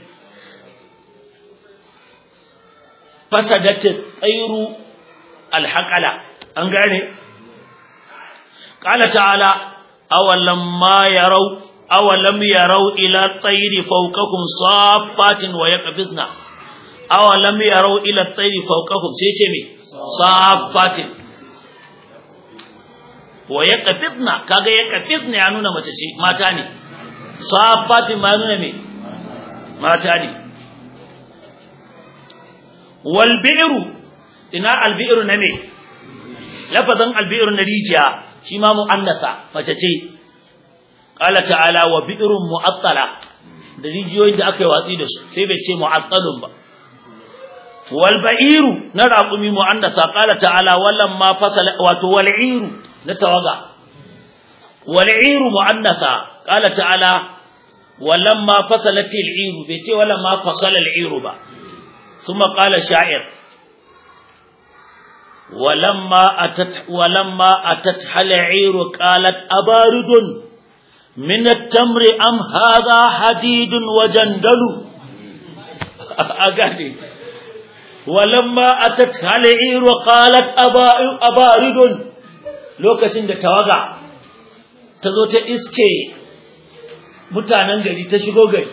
fasadat at-tayru al-haqala an gane qala ta'ala awalam ma yarau awalam yarau ila tayri fawqakum saffatin wa yaqbizna awalam yarau ila tayri fawqakum sai ce me saffatin wa yaqbizna kaga yaqbizna ya nuna mace ce mata ne saffatin ma nuna me mata ne wal bi'ru ina al bi'ru na me lafazan al bi'ru na rijiya shi ma mu'annasa mace ce qala ta'ala wa bi'run mu'attala da rijiyoyin da aka yi watsi da su sai bai ce mu'attalun ba wal ba'iru na raqumi mu'annasa qala ta'ala wallan ma fasala wato wal iru na tawaga wal iru mu'annasa qala ta'ala wallan ma fasalatil iru bai ce wallan ma fasala al iru ba thumma qala sha'ir ولما أتت ولما أتت العير قالت أبارد من التمر أم هذا حديد وجندل أغاني walamma atat hal'ir wa qalat abaridun lokacin da tawaga ta zo ta iske mutanen gari ta shigo gari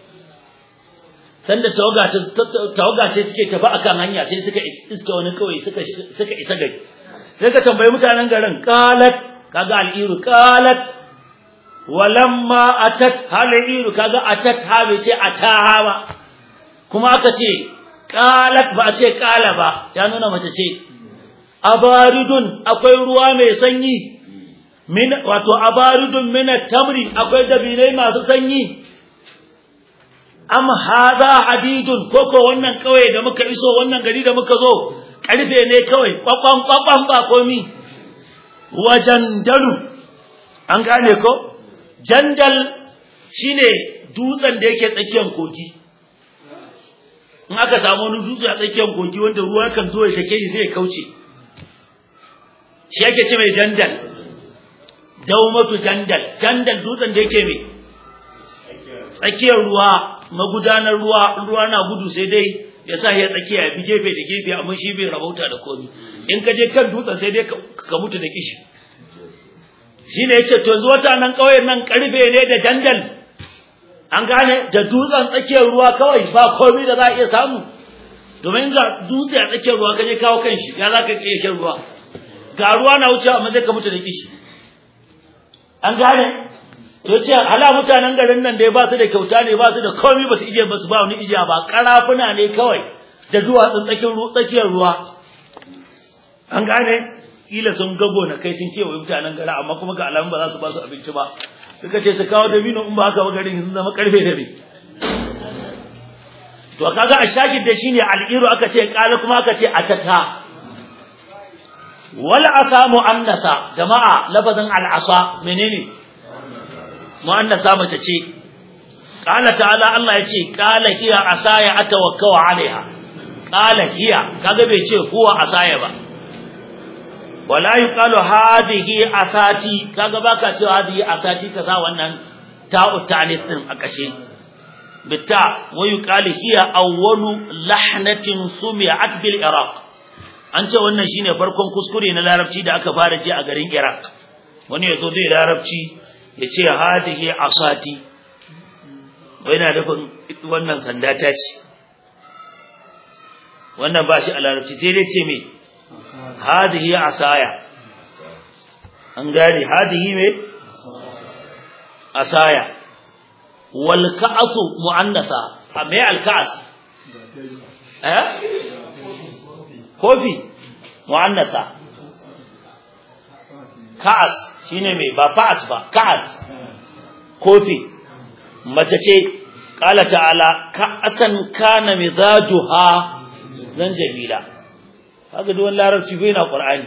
sanda tawaga tawaga ce take tafi akan hanya sai suka iska wani kawai suka suka isa gari sai ka tambayi mutanen garin qalat kaga al'iru qalat walamma atat hal'iru kaga atat ha bai ce ataha ba kuma aka ce qalat ba a ce qala ba ya nuna mace ce abaridun akwai ruwa mai sanyi min wato abaridun min tamri akwai dabinai masu sanyi am hadha hadidun koko wannan kawai da muka iso wannan gari da muka zo karfe ne kawai kwakwan kwakwan ba komi wajandalu an gane ko jandal shine dutsen da yake tsakiyar kogi in aka samu wani dutse a tsakiyar kogi wanda ruwa kan zo ya take shi sai ya kauce shi yake ce mai jandal daumatu jandal jandal dutsen da yake mai tsakiyar ruwa magudanar ruwa ruwa na gudu sai dai ya sa ya tsakiya bi gefe da gefe amma shi bai rabauta da komi in ka je kan dutsen sai dai ka mutu da kishi shine yace to yanzu wata nan kauyen nan karfe ne da jandal an gane da dutsen tsakiyar ruwa kawai ba komi da za a iya samu domin ga dutse a tsakiyar ruwa ka je kawo kanshi ya za ka iya shan ruwa ga ruwa na wuce amma zai ka mutu da kishi an gane to ce hala mutanen garin nan dai ba su da kyauta ne ba su da komai ba su ije ba su ba wani ijiya ba karafuna ne kawai da duwatsun tsakiyar ruwa an gane kila sun gago na kai sun kewaye mutanen garin amma kuma ga alamun ba za su ba su abinci ba suka ce su kawo dabino in ba haka ba garin sun zama karfe da ne to kaga a shakid da shine al'iru aka ce kala kuma aka ce atata wal asa muannasa jama'a lafazin al asa menene muannasa mace ce qala ta'ala Allah yace qala hiya asaya atawakkau alaiha qala hiya kaga bai ce huwa asaya ba wala yuqalu hadhihi asati kaga baka cewa hadhihi asati ka sa wannan ta'u ta'lith din a kashe bitta wa yuqalu hiya awwalu lahnatin sumi'at bil iraq an ce wannan shine farkon kuskure na larabci da aka fara ji a garin iraq wani yazo zai larabci ya ce hadihi asati wai na nufin wannan sanda ta ce wannan ba shi a larabci sai dai ce me hadihi asaya an gane hadihi me asaya wal ka'su mu'annatha me al ka'as eh kofi mu'annatha ka'as shine me ba fa'as ba ka'as kofi mace ce qala ta'ala ka'asan kana mizajuha zan jamila haka duk larabci bai na qur'ani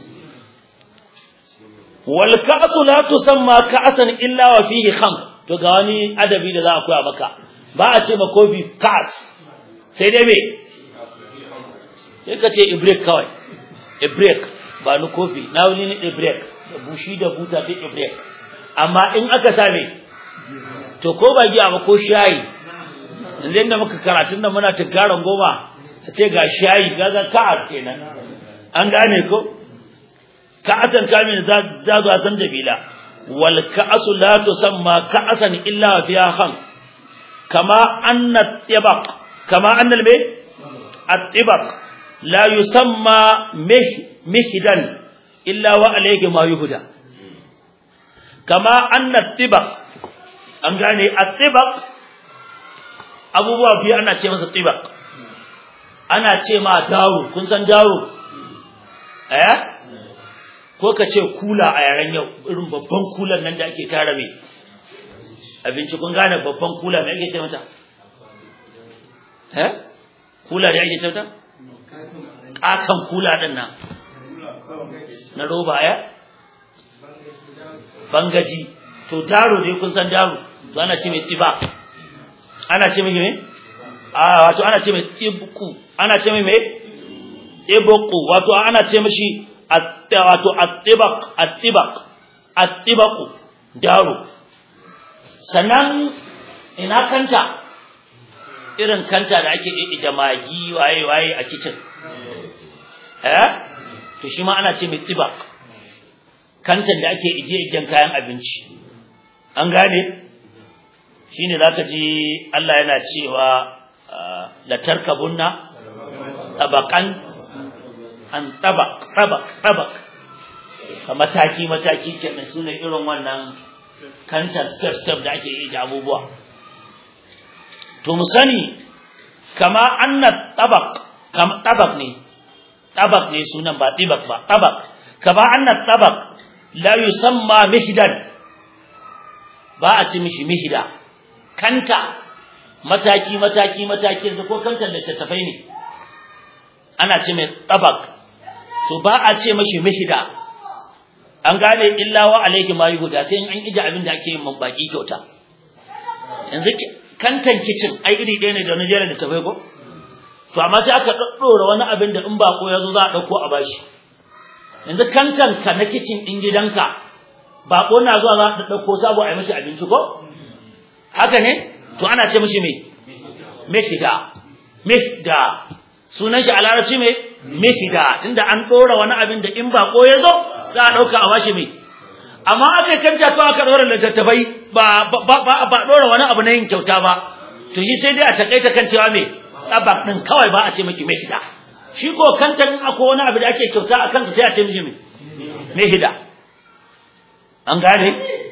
wal ka'su la tusamma ka'asan illa wa fihi kham to ga wani adabi da za a koya maka ba a ce ma kofi ka'as sai dai me sai ka ce ibrek kawai ibrek ba ni kofi na wani ne ibrek da bushi da buta da ibrek amma in aka same to ko ba giya ba ko shayi yanzu da muka karatun nan muna tunkaran goma a ce ga shayi gaga ka'as kenan an gane ko ka'asan kamin za zo a san jabila wal ka'asu la tusamma ka'asan illa fiha kham kama anna tibaq kama anna al at-tibaq la yusamma mihdan illa wa alayhi ma yuhda kama anna tibaq an gane at-tibaq abubuwa biyu ana ce masa tibaq ana ce ma daro kun san daro eh ko ka ce kula a yaren yau irin babban kulan nan da ake tara mai abinci kun gane babban kula mai ake ce mata eh kula da ake ce mata katon kula din nan na roba ya bangaji to daro dai kun san daro to ana ce mai tiba ana ce mai ne a wato ana ce mai tibku ana ce mai tibku wato ana ce mishi wato at-tibaq at-tibaq at-tibaq daro sannan ina kanta irin kanta da ake ije magi waye waye a kitchen eh to shi ma ana ce mai tibak kantan da ake ije ijen kayan abinci an gane shine zaka ji Allah yana cewa la tarkabunna tabaqan an tabaq tabaq tabaq ka mataki mataki kenan sune irin wannan kantan step step da ake ije abubuwa to mu sani kama anna tabaq kama tabaq ne tabaq ne sunan ba tibak ba tabaq kama anna tabaq la yusamma mihdan ba a ci mishi mihda kanta mataki mataki mataki yanzu ko kantar littattafai ne ana ce mai tabaq to ba a ce mishi mihda an gane illa wa alayhi ma yuhuda sai an ije abin da ake yin mabaki kyauta yanzu kantan kicin ai iri ɗaya ne da Najeriya da tafai ko to amma sai aka daddora wani abin da in bako yazo za a dauko a bashi yanzu kantan ka na kicin din gidanka bako na zuwa za a dauko sabo a yi mishi abinci ko haka ne to ana ce mishi me mefida mefida sunan shi a larabci me mefida tunda an dora wani abin da in bako yazo za a dauka a bashi me amma aka kanta to aka dora littattafai ba ba ba dora wani abu na yin kyauta ba to shi sai dai a takaita kan cewa me tsabak din kawai ba a ce miki mehida shi ko kanta in akwai wani abu da ake kyauta a kansa sai a ce miki me mehida an gane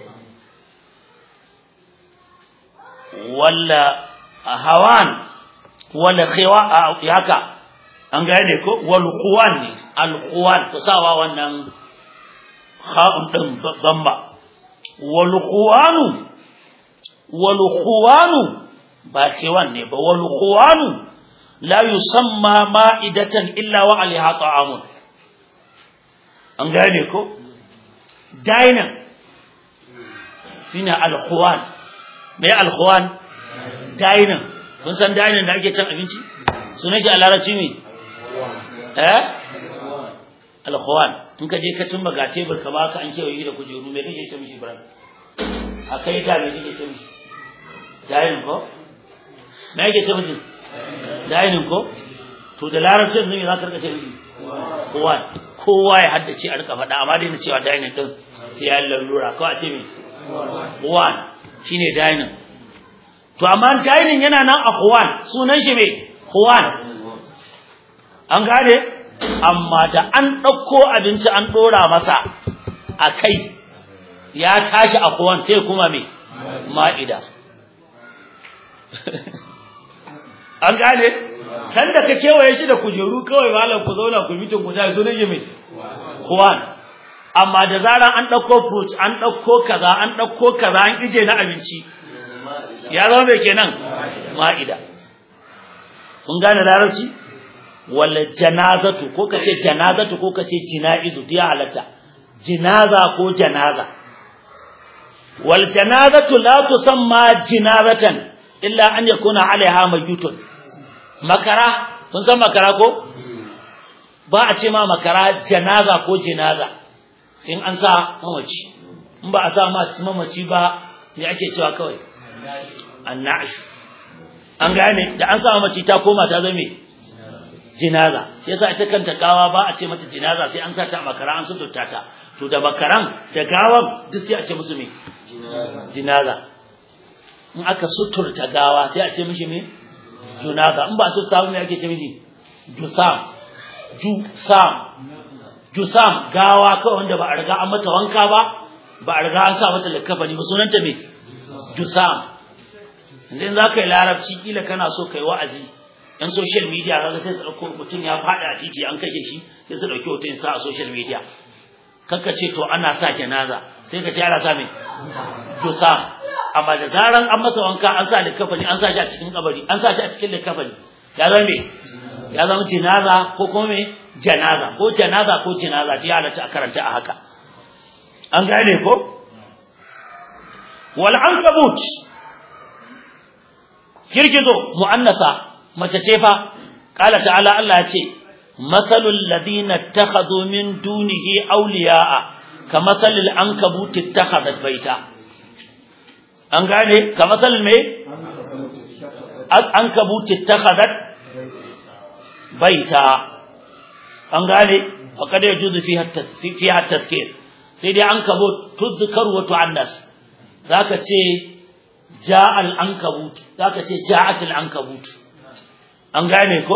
walla hawan walla khiwa haka an gane ko wal khuwan ne al khuwan to sawa wannan kha'un din bamba wal khuwanu wal khuwanu ba khiwan ne ba wal khuwanu la yusamma ma'idatan illa wa alaiha ta'amun an gane ko daina shine al khuwan me al khuwan daina kun san daina da ake cin abinci sunan shi a larabci ne eh al khuwan in ka je ka cimma ga tebur ka baka an kewaye da kujeru me kake ce mishi Ibrahim akai da me kake ce mishi dainin ko me yake ce mishi dainin ko to da larabcin ne za ka rika ce mishi kowa kowa ya haddace a rika faɗa amma dai na cewa dainin din sai ya lallura ko a ce me kowa shine dainin to amma dainin yana nan a kowa sunan shi me kowa an gane amma da an ɗauko abinci an ɗora masa a kai ya tashi a kowan sai kuma mai ma'ida an gane sanda ka kewaye shi da kujeru kawai malam ku zauna ku mitin ku tashi sunan yi mai kowan amma da zaran an ɗauko fruit an ɗauko kaza an ɗauko kaza an ije na abinci ya zama mai kenan ma'ida kun gane larabci wala janazatu ko kace janazatu ko kace jinaizu ya halatta jinaza ko janaza wal janazatu la tusamma jinazatan illa an yakuna alaiha mayutun makara kun san makara ko ba a ce ma makara janaza ko jinaza sai an sa mamaci in ba a sa mamaci ba me ake cewa kawai annash an gane da an sa mamaci ta koma ta zame jinaza shi yasa ita kanta gawa ba a ce mata jinaza sai an sata makara an suturta ta to da makaran da gawan duk sai a ce musu me jinaza in aka suturta gawa sai a ce mishi me junaza in ba a suturta me ake ce mishi jusam jusam jusam gawa kawai wanda ba a riga an mata wanka ba ba a riga an sa mata likafani ba sunanta me jusam idan za ka yi larabci kila kana so kai wa'azi yan social media kaga sai su dauko mutum ya fada a titi an kashe shi sai su dauki hoton sa a social media kanka ce to ana sa janaza sai ka ce ana sa me jusa amma da zaran an masa wanka an sa likafani an sa shi a cikin kabari an sa shi a cikin likafani ya zama me ya zama jinaza ko kuma me janaza ko janaza ko jinaza ta halatta a karanta a haka an gane ko wal ankabut girgizo mu'annasa mace ce fa qala ta'ala Allah ya ce masalul ladina takhadhu min dunihi awliya'a kamasalil ankabut ittakhadhat baita an gane kamasalil me ankabut ittakhadhat baita an gane faqad yajuzu fiha fiha tadhkir sai dai ankabut tuzkar wa tu'annas zaka ce ja'al ankabut zaka ce ja'atul ankabut an gane ko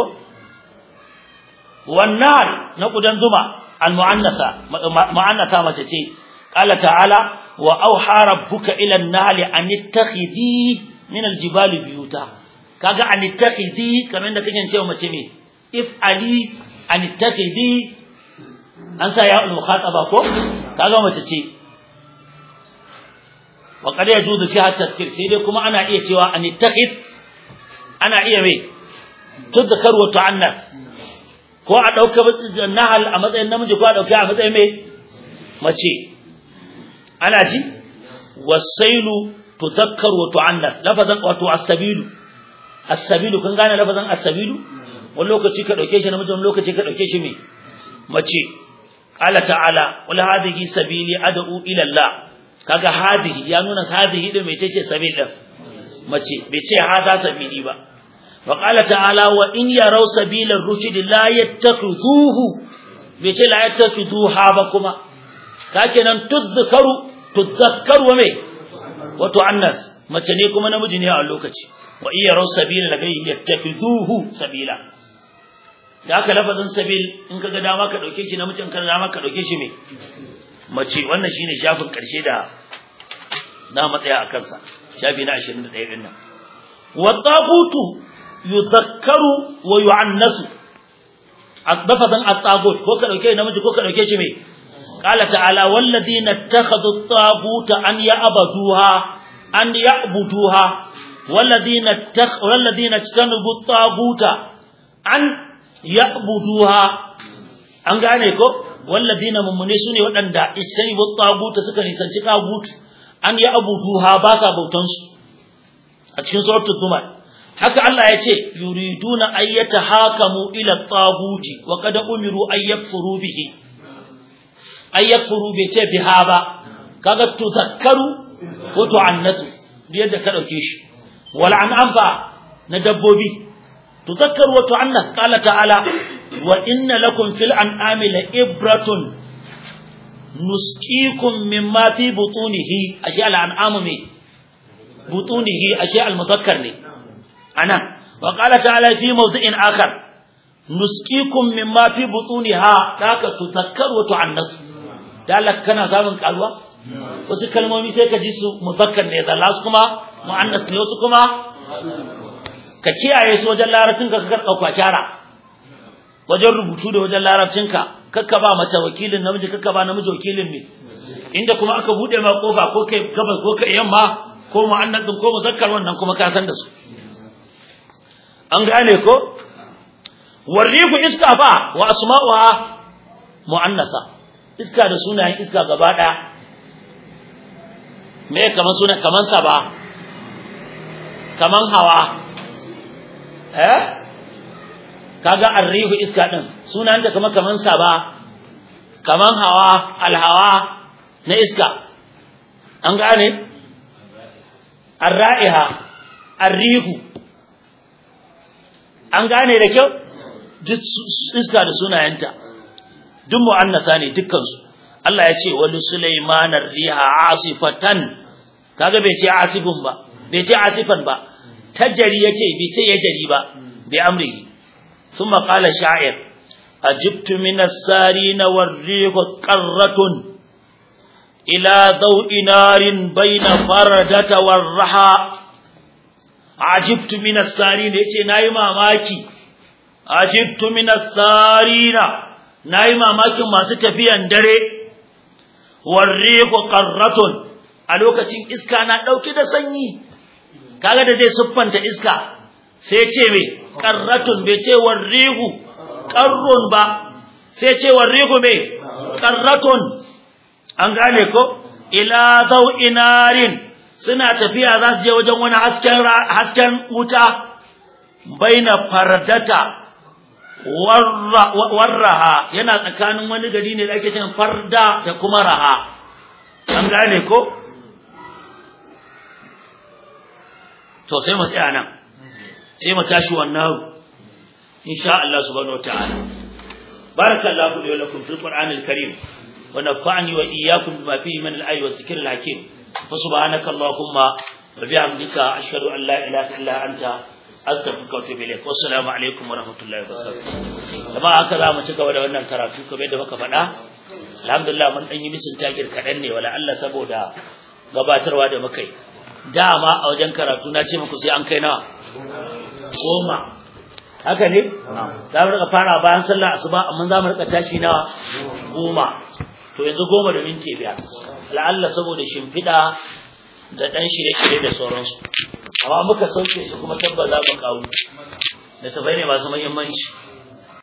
wannan na kudan zuma al mu'annasa mu'annasa mace ce qala ta'ala wa auha rabbuka ila an-nahl an ittakhidhi min al-jibali biyuta kaga an ittakhidhi kamar da kake cewa mace me if ali an ittakhidhi an sa ya al-mukhataba ko kaga mace ce wa qad yajuzu fiha tadhkir sai dai kuma ana iya cewa an ittakhid ana iya me tudhkar wa tu'annas ko a dauka nahal a matsayin namiji ko a dauka a matsayin me mace ana ji wasailu tudhakkar wa tu'annas lafazan wato as-sabilu as-sabilu kun gane lafazan as-sabilu wani lokaci ka dauke shi namiji wani lokaci ka dauke shi me mace qala ta'ala qul hadhihi sabili ad'u ila Allah kaga hadhihi ya nuna hadhihi din mece ce sabil din mace bai ce hada sabili ba wa qala ta'ala wa in yaraw sabila rushd la yattakhidhuhu bai ce la yattakhidhuha ba kuma kakenan tudhkaru tudhakkaru wa me wato annas mace ne kuma namiji ne a lokaci wa in yaraw sabila la yattakhidhuhu sabila da aka lafazin sabil in kaga dama ka dauke shi namijin kan dama ka dauke shi me mace wannan shine shafin karshe da na matsaya a kansa shafi na 21 din nan wa taqutu yudhakkaru wa yu'annasu lafazin at-tagut ko ka dauke namiji ko ka dauke shi me qala ta'ala walladhina ittakhadhu at-taguta an ya'buduha an ya'buduha walladhina ittakhadhu walladhina tajtanibu at-taguta an ya'buduha an gane ko walladina mummune sune waɗanda ijtanibu taguta suka nisanci tagut an ya'buduha ba sa bautan su a cikin suratul zumar haka Allah ya ce yuriduna ayyata hakamu ila taguti wa qad umiru ay yakfuru bihi ay yakfuru bi ce biha ba kaga tuzakkaru wa tu'annasu yadda ka dauke shi wal an'am fa na dabbobi تذكر وتعنث قال تعالى وإن لكم في الأنعام لإبرة نسقيكم مما في بطونه أشياء الأنعام من بطونه أشياء المذكر لي أنا وقال تعالى في موضع آخر نسقيكم مما في بطونها ذاك تذكر وتعنث ذلك كان زمن قالوا wasu kalmomi sai ka ji su muzakkar ne da lasu kuma mu'annas ne wasu kuma ka kiyaye su wajen larabcinka ka karɓa kyara wajen rubutu da wajen larabcinka kakka ba mace wakilin namiji kakka ba namiji wakilin ne inda kuma aka bude ma kofa ko kai gabas ko kai yamma ko mu'annasin ko muzakkar wannan kuma ka san da su an gane ko warriku iska fa wa asma'uha mu'annasa iska da sunayen iska gaba daya me kaman suna kaman sa ba kaman hawa eh kaga arrihu iska din sunan da kuma kaman saba kaman hawa alhawa na iska an gane arra'iha arrihu an gane da kyau duk iska da sunayenta duk mu'annasa ne dukkan su Allah ya ce wali sulaiman riha asifatan kaga bai ce asifun ba bai ce asifan ba tajari yace bai ce ya jari ba bi amrihi thumma qala sha'ir ajibtu min as-sarin war-rih qarratun ila daw'i narin bayna faradata war-raha ajibtu min as-sarin yace nayi mamaki ajibtu min as-sarin nayi mamakin masu tafiyan dare war-rih qarratun a lokacin iska na dauke da sanyi kaga da zai siffanta iska sai ce me qarratun bai ce warrihu qarrun ba sai ce warrihu me qarratun an gane ko ila inarin suna tafiya za su je wajen wani hasken hasken wuta baina fardata warraha yana tsakanin wani gari ne da ake cewa farda da kuma raha an gane ko to sai mu tsaya nan sai mu tashi wannan insha Allah subhanahu wataala barakallahu li wa lakum fil qur'anil karim wa nafa'ani wa iyyakum bima fihi min al-ayati wa dhikril hakim fa subhanaka allahumma wa bihamdika ashhadu an la ilaha illa anta astaghfiruka wa atubu ilayk wassalamu alaikum wa rahmatullahi wa barakatuh kuma haka za mu ci gaba da wannan karatu kamar yadda muka faɗa alhamdulillah mun dan yi misin takir kaɗan ne wala Allah saboda gabatarwa da muka yi dama a wajen karatu na ce muku sai an kai nawa goma haka ne za mu rika fara bayan sallah asuba amma za mu rika tashi nawa goma to yanzu goma da minti biyar la'alla saboda shimfiɗa da ɗan shirye-shirye da sauransu amma muka sauke su kuma tabba za mu kawo da tabai ne masu muhimmanci